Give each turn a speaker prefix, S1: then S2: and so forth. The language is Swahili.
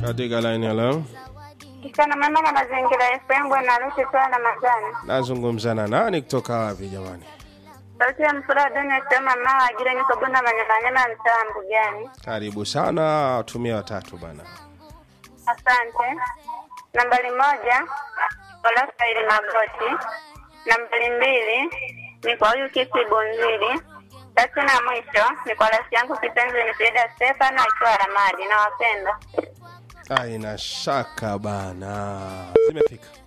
S1: katika line hello
S2: Mchana mwema na mazingira FM bwana Rusi kwa Ramadhani.
S1: nazungumza na nani kutoka wapi jamani
S2: Sauti ya mfura dunia sema mama ajira niko bunda manyamanyama mtaa Mbugani.
S1: karibu sana tumia watatu bana
S2: Asante. Nambari moja Olafaili Magoti. Nambari mbili ni kwa huyu Kisi Bunzili. Tatu na mwisho ni kwa rafiki yangu kipenzi ni Frida Stefano akiwa Ramadi. Nawapenda.
S1: aina shaka bana zimefika